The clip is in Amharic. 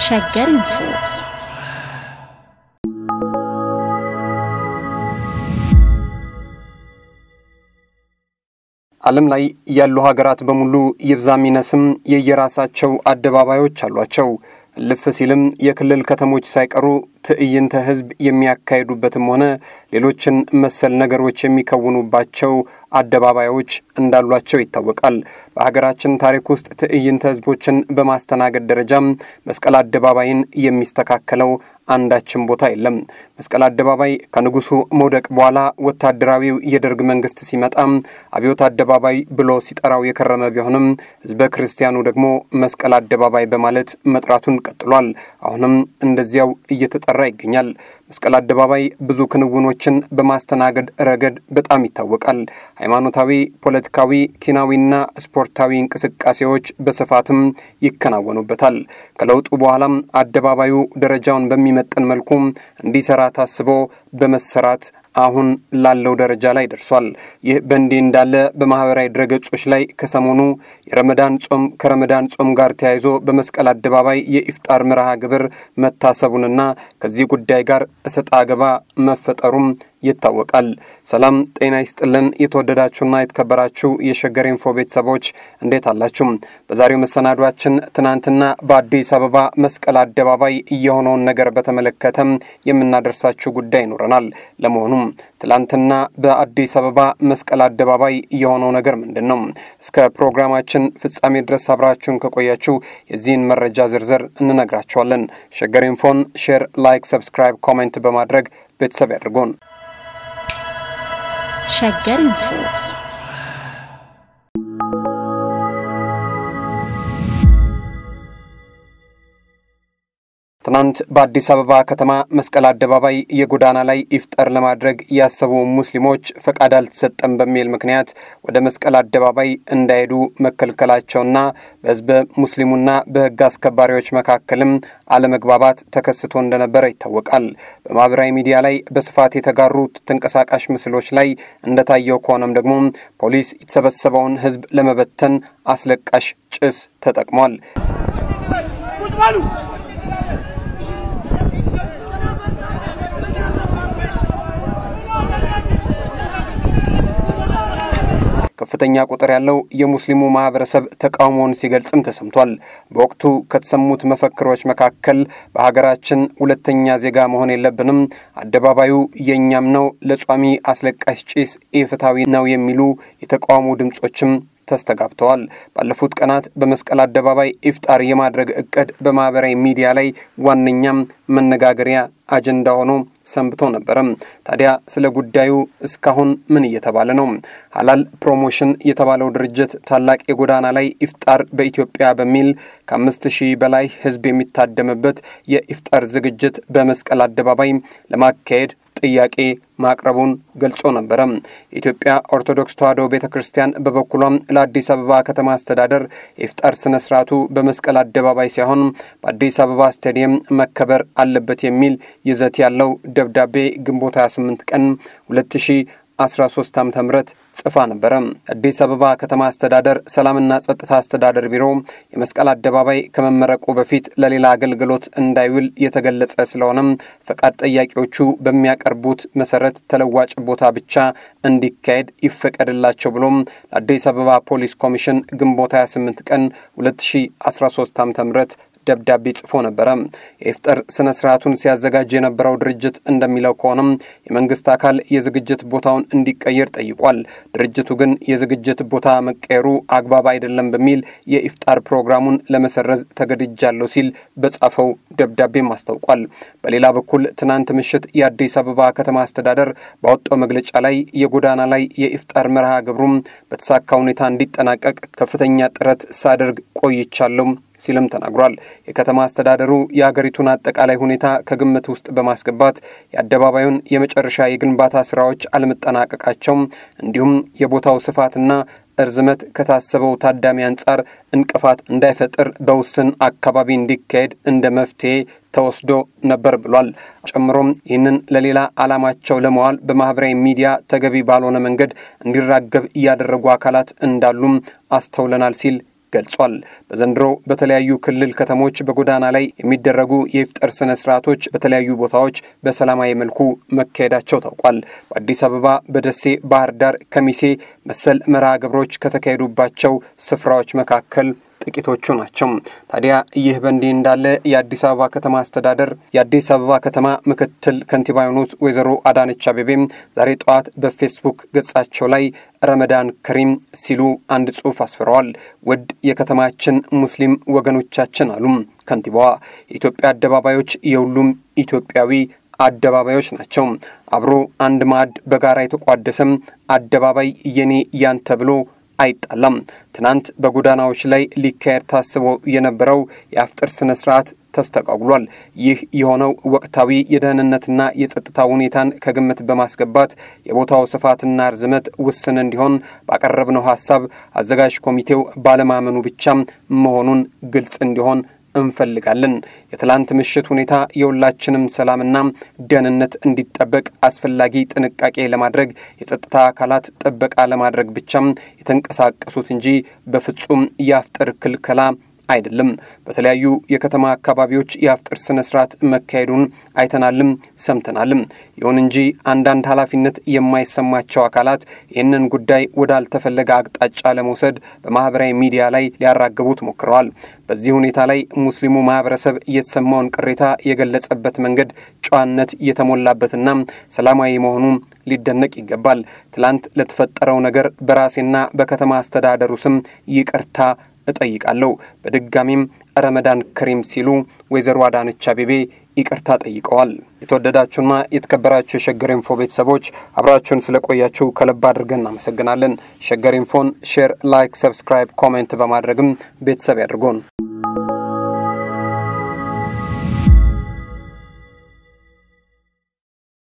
ሸገር ኢንፎ ዓለም ላይ ያሉ ሀገራት በሙሉ ይብዛም ይነስም የየራሳቸው አደባባዮች አሏቸው። እልፍ ሲልም የክልል ከተሞች ሳይቀሩ ትዕይንተ ሕዝብ የሚያካሂዱበትም ሆነ ሌሎችን መሰል ነገሮች የሚከውኑባቸው አደባባዮች እንዳሏቸው ይታወቃል። በሀገራችን ታሪክ ውስጥ ትዕይንተ ሕዝቦችን በማስተናገድ ደረጃም መስቀል አደባባይን የሚስተካከለው አንዳችም ቦታ የለም። መስቀል አደባባይ ከንጉሱ መውደቅ በኋላ ወታደራዊው የደርግ መንግስት ሲመጣም አብዮት አደባባይ ብሎ ሲጠራው የከረመ ቢሆንም ህዝበ ክርስቲያኑ ደግሞ መስቀል አደባባይ በማለት መጥራቱን ቀጥሏል። አሁንም እንደዚያው እየተጠራ ይገኛል። መስቀል አደባባይ ብዙ ክንውኖችን በማስተናገድ ረገድ በጣም ይታወቃል። ሃይማኖታዊ፣ ፖለቲካዊ፣ ኪናዊና ስፖርታዊ እንቅስቃሴዎች በስፋትም ይከናወኑበታል። ከለውጡ በኋላም አደባባዩ ደረጃውን በሚመጥን መልኩ እንዲሰራ ታስቦ በመሰራት አሁን ላለው ደረጃ ላይ ደርሷል። ይህ በእንዲህ እንዳለ በማህበራዊ ድረገጾች ላይ ከሰሞኑ የረመዳን ጾም ከረመዳን ጾም ጋር ተያይዞ በመስቀል አደባባይ የኢፍጣር መርሃ ግብር መታሰቡንና ከዚህ ጉዳይ ጋር እሰጥ አገባ መፈጠሩም ይታወቃል። ሰላም ጤና ይስጥልን። የተወደዳችሁና የተከበራችሁ የሸገር ኢንፎ ቤተሰቦች እንዴት አላችሁ? በዛሬው መሰናዷችን ትናንትና በአዲስ አበባ መስቀል አደባባይ የሆነውን ነገር በተመለከተም የምናደርሳችሁ ጉዳይ ይኖረናል። ለመሆኑም ትላንትና በአዲስ አበባ መስቀል አደባባይ የሆነው ነገር ምንድን ነው? እስከ ፕሮግራማችን ፍጻሜ ድረስ አብራችሁን ከቆያችሁ የዚህን መረጃ ዝርዝር እንነግራችኋለን። ሸገር ኢንፎን ሼር፣ ላይክ፣ ሰብስክራይብ፣ ኮሜንት በማድረግ ቤተሰብ ያድርጉን። ሸገር ኢንፎ ትናንት በአዲስ አበባ ከተማ መስቀል አደባባይ የጎዳና ላይ ኢፍጠር ለማድረግ ያሰቡ ሙስሊሞች ፈቃድ አልተሰጠም በሚል ምክንያት ወደ መስቀል አደባባይ እንዳይሄዱ መከልከላቸውና በሕዝበ ሙስሊሙና በሕግ አስከባሪዎች መካከልም አለመግባባት ተከስቶ እንደነበረ ይታወቃል። በማህበራዊ ሚዲያ ላይ በስፋት የተጋሩት ተንቀሳቃሽ ምስሎች ላይ እንደታየው ከሆነም ደግሞ ፖሊስ የተሰበሰበውን ሕዝብ ለመበተን አስለቃሽ ጭስ ተጠቅሟል። ከፍተኛ ቁጥር ያለው የሙስሊሙ ማህበረሰብ ተቃውሞውን ሲገልጽም ተሰምቷል። በወቅቱ ከተሰሙት መፈክሮች መካከል በሀገራችን ሁለተኛ ዜጋ መሆን የለብንም፣ አደባባዩ የእኛም ነው፣ ለጿሚ አስለቃሽ ጭስ ኢፍትሐዊ ነው የሚሉ የተቃውሞ ድምጾችም ተስተጋብተዋል። ባለፉት ቀናት በመስቀል አደባባይ ኢፍጣር የማድረግ እቅድ በማህበራዊ ሚዲያ ላይ ዋነኛም መነጋገሪያ አጀንዳ ሆኖ ሰንብቶ ነበረም። ታዲያ ስለ ጉዳዩ እስካሁን ምን እየተባለ ነው? ሀላል ፕሮሞሽን የተባለው ድርጅት ታላቅ የጎዳና ላይ ኢፍጣር በኢትዮጵያ በሚል ከአምስት ሺህ በላይ ህዝብ የሚታደምበት የኢፍጣር ዝግጅት በመስቀል አደባባይ ለማካሄድ ጥያቄ ማቅረቡን ገልጾ ነበረ። የኢትዮጵያ ኦርቶዶክስ ተዋሕዶ ቤተ ክርስቲያን በበኩሏም ለአዲስ አበባ ከተማ አስተዳደር የኢፍጣር ስነ ስርዓቱ በመስቀል አደባባይ ሳይሆን በአዲስ አበባ ስታዲየም መከበር አለበት የሚል ይዘት ያለው ደብዳቤ ግንቦት 28 ቀን 2013 ዓ ም ጽፋ ነበረ። አዲስ አበባ ከተማ አስተዳደር ሰላምና ጸጥታ አስተዳደር ቢሮ የመስቀል አደባባይ ከመመረቁ በፊት ለሌላ አገልግሎት እንዳይውል የተገለጸ ስለሆነም ፈቃድ ጠያቂዎቹ በሚያቀርቡት መሰረት ተለዋጭ ቦታ ብቻ እንዲካሄድ ይፈቀድላቸው ብሎም ለአዲስ አበባ ፖሊስ ኮሚሽን ግንቦት 28 ቀን 2013 ዓ ም ደብዳቤ ጽፎ ነበረ። የኢፍጣር ስነ ስርዓቱን ሲያዘጋጅ የነበረው ድርጅት እንደሚለው ከሆነም የመንግስት አካል የዝግጅት ቦታውን እንዲቀየር ጠይቋል። ድርጅቱ ግን የዝግጅት ቦታ መቀየሩ አግባብ አይደለም በሚል የኢፍጣር ፕሮግራሙን ለመሰረዝ ተገድጃለሁ ሲል በጻፈው ደብዳቤም አስታውቋል። በሌላ በኩል ትናንት ምሽት የአዲስ አበባ ከተማ አስተዳደር ባወጣው መግለጫ ላይ የጎዳና ላይ የኢፍጣር መርሃ ግብሩም በተሳካ ሁኔታ እንዲጠናቀቅ ከፍተኛ ጥረት ሳደርግ ቆይቻለሁ ሲልም ተናግሯል። የከተማ አስተዳደሩ የሀገሪቱን አጠቃላይ ሁኔታ ከግምት ውስጥ በማስገባት የአደባባዩን የመጨረሻ የግንባታ ስራዎች አለመጠናቀቃቸው እንዲሁም የቦታው ስፋትና እርዝመት ከታሰበው ታዳሚ አንጻር እንቅፋት እንዳይፈጥር በውስን አካባቢ እንዲካሄድ እንደ መፍትሄ ተወስዶ ነበር ብሏል። ጨምሮም ይህንን ለሌላ ዓላማቸው ለመዋል በማህበራዊ ሚዲያ ተገቢ ባልሆነ መንገድ እንዲራገብ እያደረጉ አካላት እንዳሉም አስተውለናል ሲል ገልጿል። በዘንድሮ በተለያዩ ክልል ከተሞች በጎዳና ላይ የሚደረጉ የኢፍጠር ስነ ስርዓቶች በተለያዩ ቦታዎች በሰላማዊ መልኩ መካሄዳቸው ታውቋል። በአዲስ አበባ፣ በደሴ፣ ባህር ዳር፣ ከሚሴ መሰል መርሃ ግብሮች ከተካሄዱባቸው ስፍራዎች መካከል ጥቂቶቹ ናቸው። ታዲያ ይህ በእንዲህ እንዳለ የአዲስ አበባ ከተማ አስተዳደር የአዲስ አበባ ከተማ ምክትል ከንቲባ የሆኑት ወይዘሮ አዳነች አቤቤም ዛሬ ጠዋት በፌስቡክ ገጻቸው ላይ ረመዳን ከሪም ሲሉ አንድ ጽሑፍ አስፍረዋል። ውድ የከተማችን ሙስሊም ወገኖቻችን አሉም ከንቲባዋ የኢትዮጵያ አደባባዮች የሁሉም ኢትዮጵያዊ አደባባዮች ናቸው። አብሮ አንድ ማዕድ በጋራ የተቋደሰም አደባባይ የኔ ያንተ ብሎ አይጣላም። ትናንት በጎዳናዎች ላይ ሊካሄድ ታስቦ የነበረው የአፍጥር ስነ ስርዓት ተስተጓጉሏል። ይህ የሆነው ወቅታዊ የደህንነትና የጸጥታ ሁኔታን ከግምት በማስገባት የቦታው ስፋትና ርዝመት ውስን እንዲሆን ባቀረብነው ሀሳብ አዘጋጅ ኮሚቴው ባለማመኑ ብቻም መሆኑን ግልጽ እንዲሆን እንፈልጋለን። የትላንት ምሽት ሁኔታ የሁላችንም ሰላምና ደህንነት እንዲጠበቅ አስፈላጊ ጥንቃቄ ለማድረግ የጸጥታ አካላት ጥበቃ ለማድረግ ብቻም የተንቀሳቀሱት እንጂ በፍጹም የአፍጥር ክልከላ አይደለም። በተለያዩ የከተማ አካባቢዎች የአፍጥር ስነ ስርዓት መካሄዱን አይተናልም ሰምተናልም። ይሁን እንጂ አንዳንድ ኃላፊነት የማይሰማቸው አካላት ይህንን ጉዳይ ወዳልተፈለገ አቅጣጫ ለመውሰድ በማህበራዊ ሚዲያ ላይ ሊያራግቡት ሞክረዋል። በዚህ ሁኔታ ላይ ሙስሊሙ ማህበረሰብ የተሰማውን ቅሬታ የገለጸበት መንገድ ጨዋነት የተሞላበትና ሰላማዊ መሆኑ ሊደነቅ ይገባል። ትላንት ለተፈጠረው ነገር በራሴና በከተማ አስተዳደሩ ስም ይቅርታ እጠይቃለሁ። በድጋሚም ረመዳን ከሪም ሲሉ ወይዘሮ አዳነች አቤቤ ይቅርታ ጠይቀዋል። የተወደዳችሁና የተከበራችሁ የሸገር ኢንፎ ቤተሰቦች አብራችሁን ስለቆያችሁ ከልብ አድርገን እናመሰግናለን። ሸገር ኢንፎን ሼር፣ ላይክ፣ ሰብስክራይብ፣ ኮሜንት በማድረግም ቤተሰብ ያድርጎን።